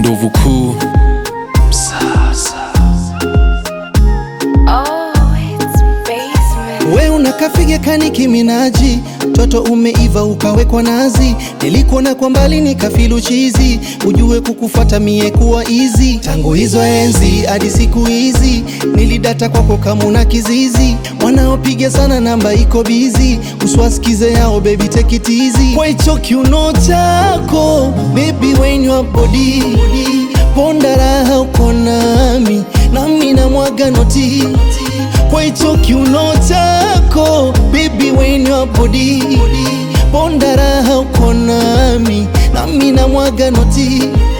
ndovu kuu Oh, it's basement. We unakafiga kani kiminaji, toto umeiva ukawekwa nazi, nilikuona kwa mbali nikafilu chizi, ujue kukufata mie kuwa easy. Tangu hizo enzi hadi siku hizi, nilidata kwako kama una kizizi, wanaopiga sana namba iko bizi, uswasikize yao baby take it easy. Kwa hicho kiuno chako baby when your body ponda raha uko nami, nami na mwaga noti kwa hicho kiuno chako baby when your body ponda raha uko nami nami na mwaga noti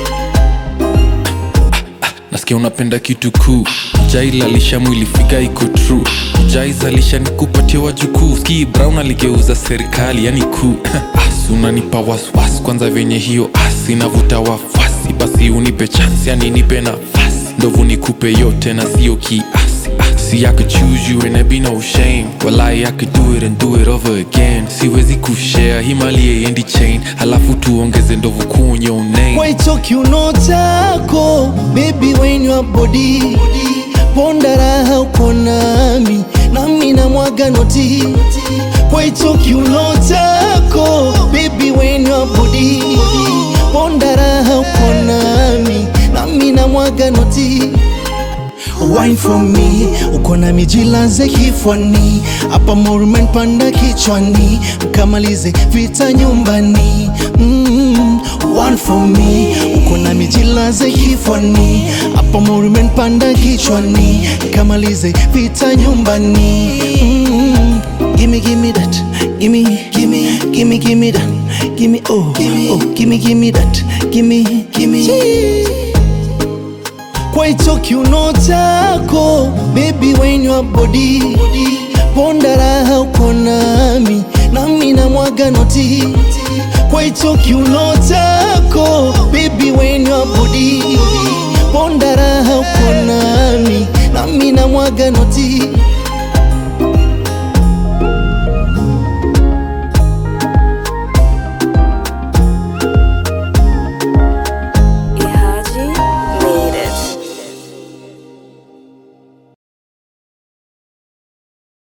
nasikia unapenda kitu kuu jailalisha mwili figa iko true jaizalisha ni kupatia wajukuu ski brown aligeuza serikali yani kuu asi unanipa waswas kwanza venye hiyo asi inavuta wafasi basi unipe chance yani nipe nafasi ndovu nikupe yote na sio kiasi Ah, See I could choose you and there be no shame Walai I could do it and do it over again Siwezi kushare himali endi chain Halafu tuongeze ndovu kuu on your name kwa hicho kiuno chako baby when your body ponda raha uko nami nami na mwaga noti kwa hicho kiuno chako baby when your body ponda raha uko nami nami na mwaga noti Wine for me, uko na mijilaze kifwani, hapa morumen panda kichwani, mkamalize vita nyumbani. Mm, one for me, uko na mijilaze kifwani, hapa morumen panda kichwani, mkamalize vita nyumbani. Mm, gimme gimme that, gimme gimme gimme gimme that, gimme oh oh gimme gimme that, gimme gimme. Kwa hicho kiuno chako baby when your body ponda raha uko nami nami na mwaga noti kwa hicho kiuno chako baby when your body ponda raha uko nami nami na mwaga noti